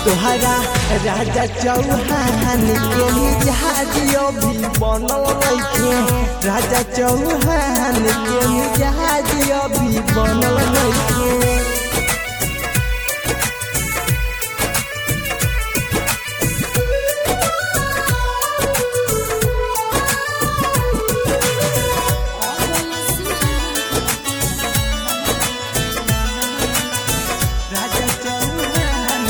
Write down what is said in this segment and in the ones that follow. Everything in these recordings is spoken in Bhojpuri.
तोहरा राजा चौहान के मिजाजियो भी बनल नइखे राजा चौहान के मिजाजियो भी बनल नइखे राजा चौहान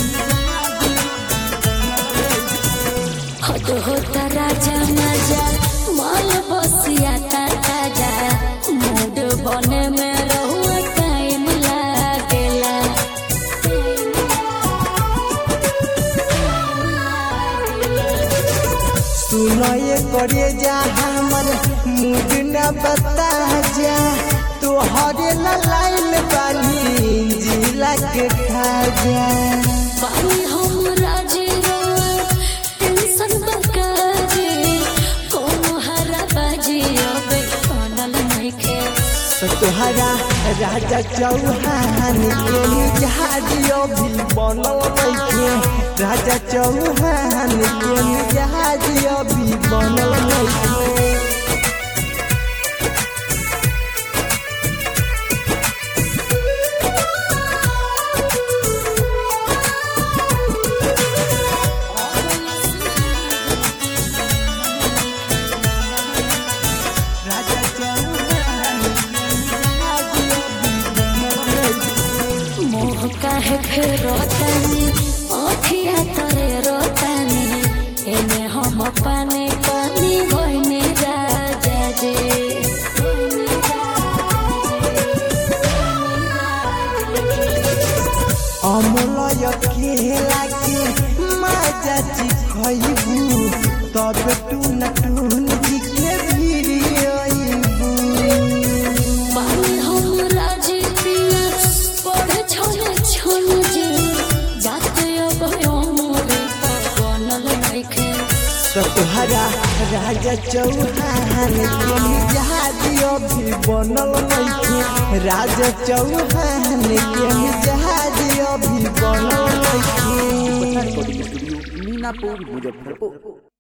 हद होता राजा मजा माल बसिया ताजा मूड बने में रहुआ टाइम लागेला सुनए करे जा हमर मूड न बता जा तोहरे ला लाइन बानी जिला के खा जा बानी हम राजे रोआ टेंशन बकाजे कोनो हरा बाजी अबे बनल नइखे तो तोहरा राजा चौहान के मिजाजियो भी बनल नइखे राजा चौहान के मिजाजियो भी बनल नइखे राजा चौहान के मिजाजियो भी बनल नइखे मोह काहे फेरो तानी अखिया तरे रोतानी एने हम पानी पानी होइने राजा जे अमलय केला के माजा चिखइबू तब टून टून जी के भिड़ियइबू पानी हम राजी पिया पढ़े छोले छोले जे जाते अब मोरे बनल नइखे तो तोहरा राजा चौहान के मिजाजियो भी बनल नइखे राजा चौहान के मिजाजियो भी बनल नइखे रिकॉर्डिंग स्टूडियो मीनापुर मुजफ्फरपुर